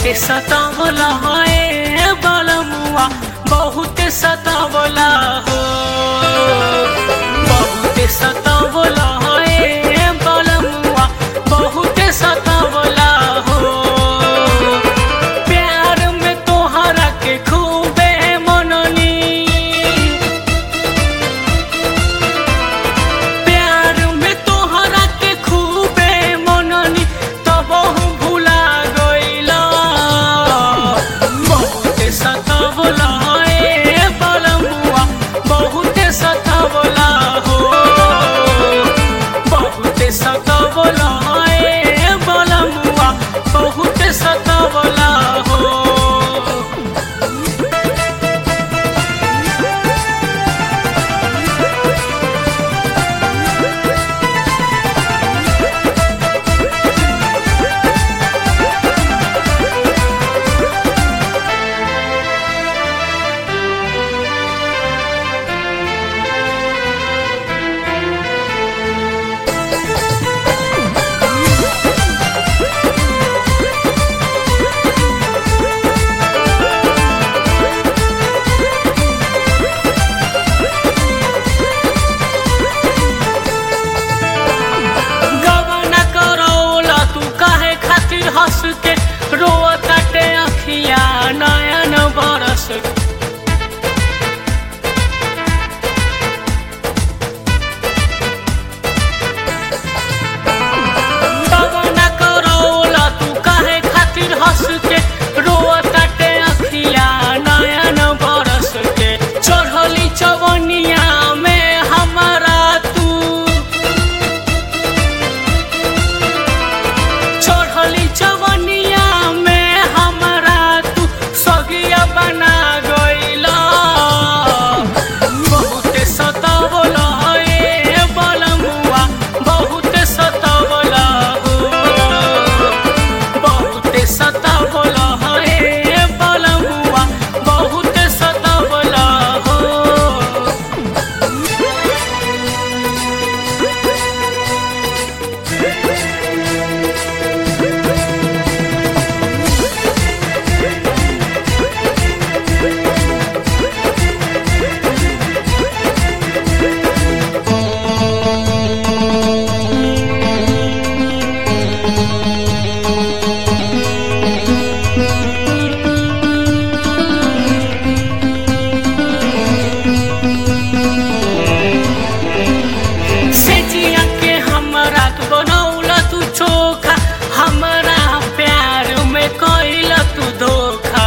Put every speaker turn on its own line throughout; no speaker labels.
बहुते सतावला है बलमुआ बहुते सतावला हो बहुते सतावला है बलमुआ बहुते सतावला हो प्यार में तोहरा के खूबे मननी प्यार में तोहरा के खूबे मननी तब भुला गइला बहुते सतावला ए बलमुआ बहुते सतावला हो बहुते सतावला ए बलमुआ बहुते सतावला हो गबना करौला तू काहे खातिर हंस के रोताटे अखिया नयन बरस के गबना करौला तू काहे खातिर हंस के रोताटे अखिया नयन बरस के चढ़ली चवनिया में हमारा तू चढ़ली चवनिया में हमरा तू सगिया बना गइला बहुते सतावला ए बलमुआ बहुते सतावला हो बहुते सतावला ए बलमुआ बहुते सतावला हो से जिया के हमरा तू बनौला तू चोखा हमरा प्यार में कइला तू धोखा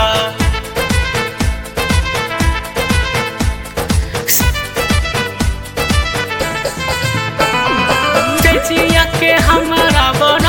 से जिया के हमरा बन